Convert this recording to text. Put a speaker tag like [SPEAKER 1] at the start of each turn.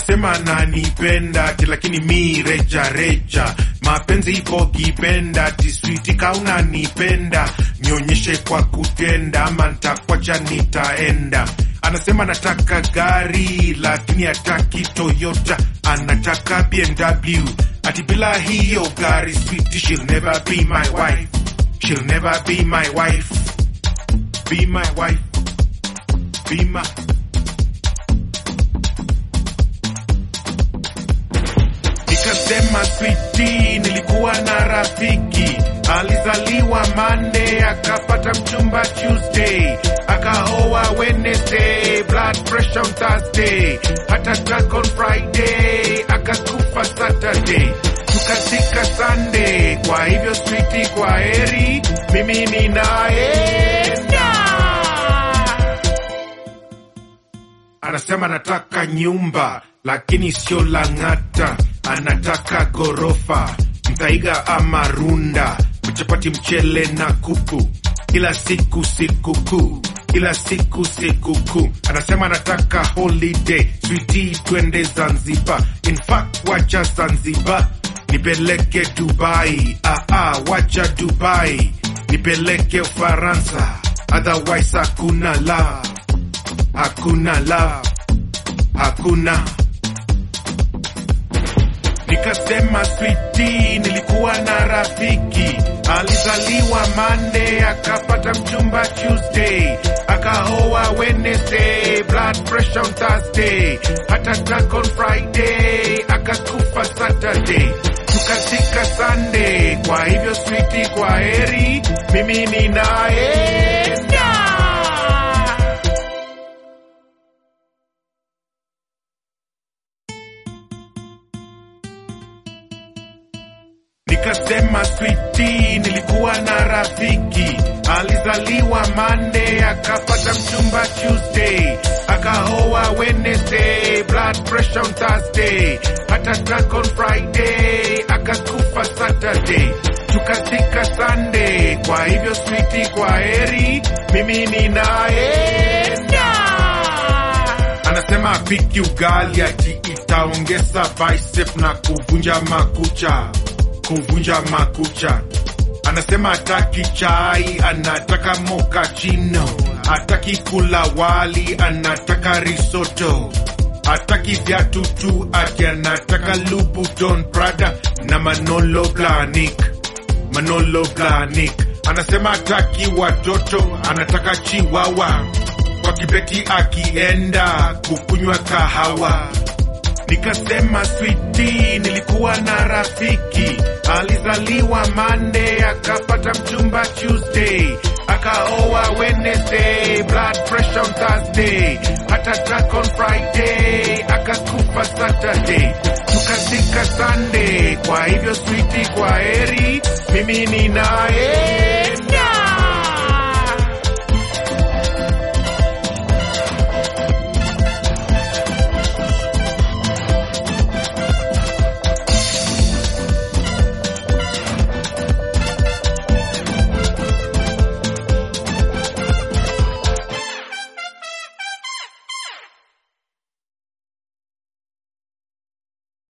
[SPEAKER 1] anasema ananipenda ati lakini mi reja reja mapenzi ipo kipenda tiswiti kaunanipenda nionyeshe kwa kutenda ama ntakwacha nitaenda anasema anataka gari lakini hataki toyota anataka bmw ati bila hiyo gari switi she'll never be my wife she'll never be my wife be my wife be my nikasema switi nilikuwa na rafiki alizaliwa Monday akapata mchumba Tuesday akaoa Wednesday blood pressure on Thursday hata attack on Friday akakufa Saturday tukazika Sunday kwa hivyo switi kwa heri mimi ninaenda anasema anataka nyumba lakini sio Lang'ata, anataka gorofa Mthaiga ama Runda, mchapati, mchele na kuku, kila siku sikukuu, kila siku sikukuu. Anasema anataka holiday, switi, twende Zanzibar. In fact, wacha Zanzibar nipeleke Dubai, ah, ah, wacha Dubai nipeleke Ufaransa, otherwise hakuna love, hakuna love, hakuna Nikasema switi, nilikuwa na rafiki alizaliwa Monday akapata mchumba Tuesday akaoa Wednesday blood pressure on Thursday hata attack on Friday akakufa Saturday tukazika Sunday. Kwa hivyo switi, kwa heri, mimi ninaenda. Nikasema switi, nilikuwa na rafiki alizaliwa Monday akapata mchumba Tuesday akaoa Wednesday blood pressure on Thursday hata attack on Friday akakufa Saturday tukazika Sunday. Kwa hivyo switi, kwa heri, mimi ninaenda. Anasema apiki ugali ati itaongeza bicep na kuvunja makucha kuvunja makucha. Anasema hataki chai, anataka mokachino, hataki kula wali, anataka risoto, hataki viatu tu, ati anataka Louboutin Prada na Manolo Blahnik, Manolo Blahnik. Anasema hataki watoto, anataka chiwawa, kwa kibeti akienda kukunywa kahawa Nikasema switi, nilikuwa na rafiki alizaliwa Monday akapata mchumba Tuesday akaoa Wednesday blood pressure on Thursday hata attack on Friday akakufa Saturday tukazika Sunday. Kwa hivyo switi, kwa heri, mimi ninaye